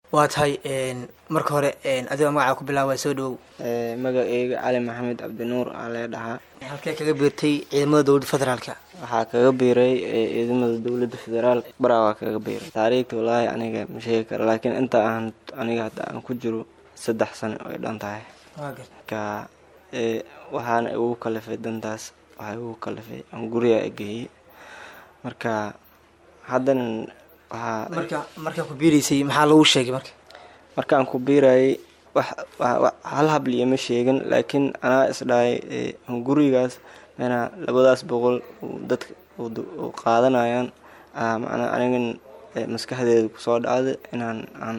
waa tahay marka hore adigoo magacaa ku bilaaba soo dhawow magaceyga cali maxamed cabdinuur aa lee dhahaa halkee kaga biirtay ciidamada dowladda federaalka waxaa kaga biiray ciidamada dowladda federaalk baraa waa kaga biiray taariikhta walaahi aniga ma sheegi kara laakiin inta aan aniga hadda aan ku jiro saddex sano ay dhan tahay marka waxaana igu kalifay dantaas waxaa igu kalifay aan guriga geeyey marka haddana waxaa marka markaa ku biiraysay maxaa lagu sheegay marka markaan ku biirayay wax hal habliya ma sheegin laakiin anaa isdhahay gurigaas mena labadaas boqol dadka qaadanayaan macnaa anigan maskaxdeeda kusoo dhacday inaan aan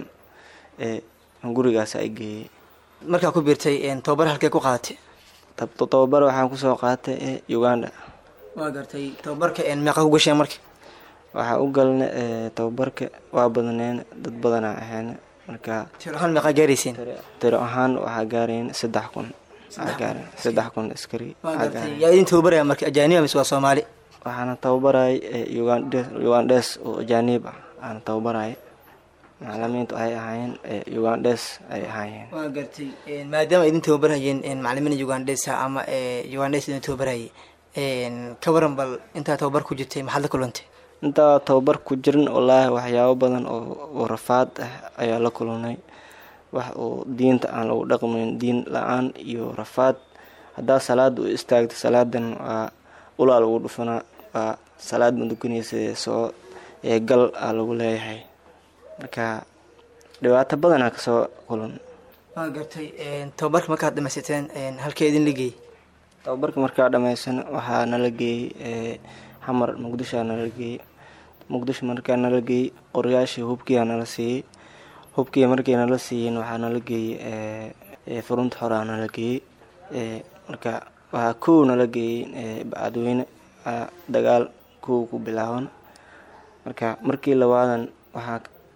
gurigaas ay geeyey markaa ku biirtay tababar halkee ku qaadatay tababar waxaan kusoo qaatay uganda waa gartay tababarka meeqa ku gasheen marka waxaa u galna tababarka waa badneen dad badanaa ahayn marka tiro ahaan meeqaa gaarayseen tiro ahaan waxaa gaarayn saddex kun gaaren saddex kun askari waa gartay yaa idin tababaraya marka ajaaniba mise waa soomaali waxaana tababarayay ugandes oo ajaanib ah aana tababarayay macalimiintu ay ahaayeen ugandes ay ahaayeen waa gartay maadaama idin tababarhayeen macalimiin ugandesa ama ugandes idin tababarhayay ka waran bal intaa tababar ku jirtay maxaad la kulantay intaa tababar ku jirin wallaahi waxyaabo badan oo rafaad ah ayaa la kulunay wax oo diinta aan lagu dhaqmayn diin la-aan iyo rafaad haddaa salaada u istaagto salaadan waa ulaa lagu dhufanaa waa salaad madukanaysa soo gal aa lagu leeyahay marka dhibaato badanaa kasoo kulan waa gartay tababarka markaad dhamaysateen halkee idin la geeyey tababarka markaa dhamaysan waxaa nala geeyey xamar muqdishoa nala geeyey muqdisho markaa nala geeyey qoryaashii hubkiia nala siiyey hubkii markii nala siiyeen waxaa nala geeyey furunta xoraa nala geeyey marka waxaa kow nala geeyey bacadweyne dagaal kow ku bilaaban marka markii labaadan waxaa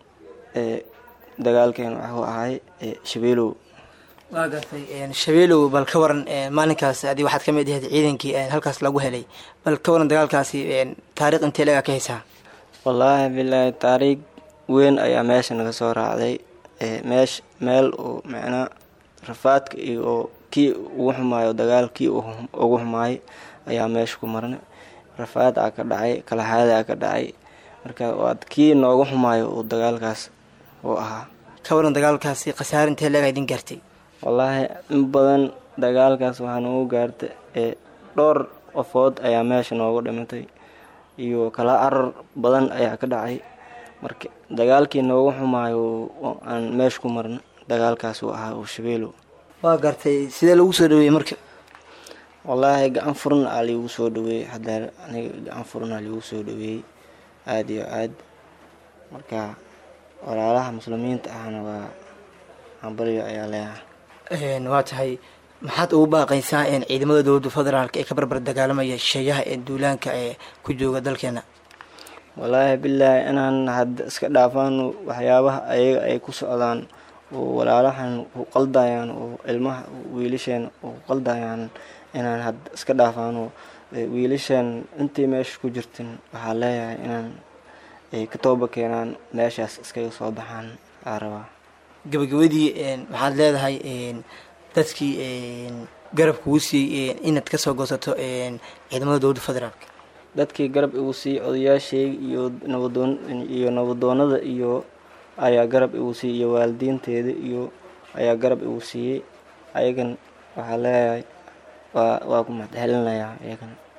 dagaalkeen waxuu ahay shabeelow waa gartay shabeelow bal ka waran maalinkaas adi waxaad ka mid ahayd ciidankii halkaas lagu helay bal ka waran dagaalkaasi taariikh intee lagaa ka haysaa wallaahi bilaahi taariikh weyn ayaa meesha naga soo raacday meesh meel oo macnaa rafaadka iyo kii ugu xumaayo dagaal kii ugu xumaayay ayaa meesha ku marnay rafaad aa ka dhacay kalaxaada aa ka dhacay marka waad kii nooga xumaayo uu dagaalkaas uu ahaa ka waran dagaalkaasi khasaare intee lagaa idin gaartay wallaahi in badan dagaalkaas waxaa noogu gaartay dhowr qofood ayaa meesha noogu dhimatay iyo kala carar badan ayaa ka dhacay marka dagaalkii noogu xumaayo aan meesha ku marna dagaalkaas uu ahaa uu shabeelow waa gartay sidee lagu soo dhaweeyey marka wallaahi gacan furan aa liigu soo dhaweeyey hadeer aniga gacan furan aa liigu soo dhaweeyey aada iyo aad marka walaalaha muslimiinta ahna waa hambalyo ayaa leeyahay waa tahay maxaad ugu baaqaysaa ciidamada dowladda federaalk ee ka barbar dagaalamaya sheeyaha ee duulaanka ee ku jooga dalkeena wallaahi bilaahi inaan hadda iska dhaafaan waxyaabaha ayaga ay ku socdaan oo walaalahan ku qaldayaan oo ilmaha wiilasheen ku qaldayaan inaan hadda iska dhaafaano wiilasheen intii meesha ku jirtin waxaa leeyahay inaan ay ka tooba keenaan meeshaas iskaga soo baxaan aa rabaa gabagabadii waxaad leedahay dadkii garab kugu siiyey inaad kasoo goosato ciidamada dowladda federaalk dadkii garab igu siiyey odayaasheyga iyo nabadoon iyo nabadoonada iyo ayaa garab igu siiyey iyo waalidiinteeda iyo ayaa garab igu siiyey ayagan waxaa leeyahay waa waa ku mahadcelinayaa iyagan